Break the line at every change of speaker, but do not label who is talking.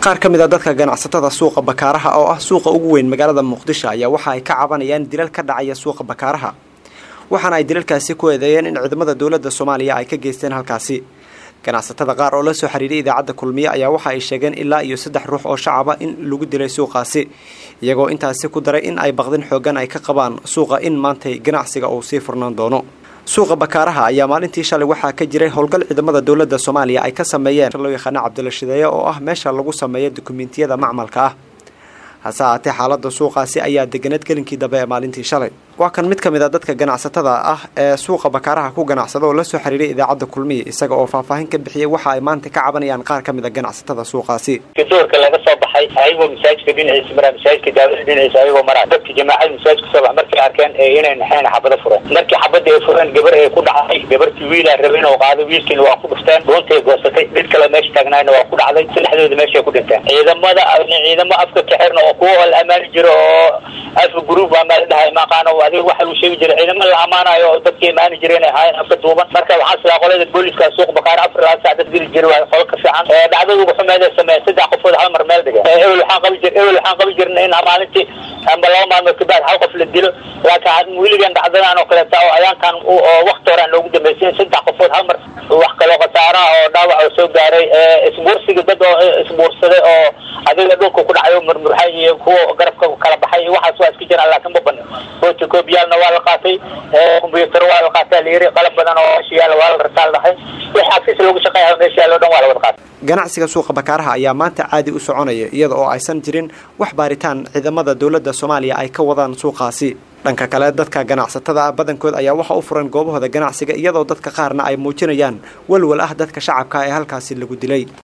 qaar ka mid a dadka ganacsatada suuqa bakaaraha oo ah suuqa ugu weyn magaalada muqdisho ayaa waxa ay ka cabanayaan dilal ka dhacaya suuqa bakaaraha waxaana ay dilalkaasi ku eedeeyeen in ciidamada dowladda soomaaliya ay ka geysteen halkaasi ganacsatada qaar oo la soo xiriiray idaacadda kulmiye ayaa waxa ay sheegeen ilaa iyo saddex ruux oo shacaba in lagu dilay suuqaasi iyagoo intaasi ku daray in ay baqdin xoogan ay ka qabaan suuqa in maantay ganacsiga uu sii furnaan doono suuqa bakaaraha ayaa maalintii shalay waxaa ka jiray howlgal ciidamada dowladda soomaaliya ay ka sameeyeen loo yaqaano cabdilla shideeye oo ah meesha lagu sameeyo dukumentiyada macmalka ah hase ahaatee xaalada suuqaasi ayaa deganeed gelinkii dambe ee maalintii shalay waa kan mid ka mid a dadka ganacsatada ah ee suuqa bakaaraha ku ganacsada oo la soo xiriiray idaacadda kulmiye isaga oo faahfaahin ka bixiyay waxa ay maanta ka cabanayaan qaar ka mid a ganacsatada suuqaasi
doorka laga soo baxay ayagoo masaajidka dhinaciisa maraa masaajidka daawada dhinaciisa ayagoo maraa dadka jamaacada masaajidka soo bax markay arkeen inay naxeen xabado fureen markii xabada ay fureen gabar ay ku dhacday gabartii wiilaa rabay inuu qaado wiilkiina waa ku dhufteen dhuuntay goosatay mid kale meesha taagnaayna waa ku dhacday saddexdooda meeshay ku dhinteen ciidamada ciidamo afka ka xirna oo kuwa la amaani jiro oo afka group amaa la dhahay maqaano adiga waxa uu sheegi jiray ciidamo la amaanayo oo dadka imaani jiray inay ahaayeen afka duuban marka waxaa silaa qolada booliska suuq bakaar afar labaatan sac dad geli jiray waa qolo ka fiican dhacdada ugu xumeeda sameeyeen saddex qofood hal mar meel dhigeen ebel waxaan qabi jir ebel waxaan qabi jirna in maalintii amba laba maalmood kabacd hal qof la dilo laakiin weligan dhacdadan oo kaleeta oo ayaankan oo wakti hore aan loogu dambeysay saddex qofood hal mar wax kaloo khasaaraha oo dhaawac oo soo gaaray isbuursiga dad oo isbuursaday oo adiga dhulka ku dhacay oo murmurxay iyo kuwa garabka kala baxay iyo waxaas waa iska jiraan laakiin ma banin photocopyaalna waa la qaatay combyuutar waa la qaatay la yiri qalab badan oo meesha yaala waa la rataal dhahay wixii xafiis loogu shaqeeya meesha yaala o dhan waa la wada qaatay
ganacsiga suuqa bakaaraha ayaa maanta caadi u soconaya iyada oo aysan jirin wax baaritaan ciidamada dowladda soomaaliya ay ka wadaan suuqaasi dhanka kale dadka ganacsatada ah badankood ayaa waxa u furan goobahooda ganacsiga iyadoo dadka qaarna ay muujinayaan walwal ah dadka shacabka ee halkaasi lagu dilay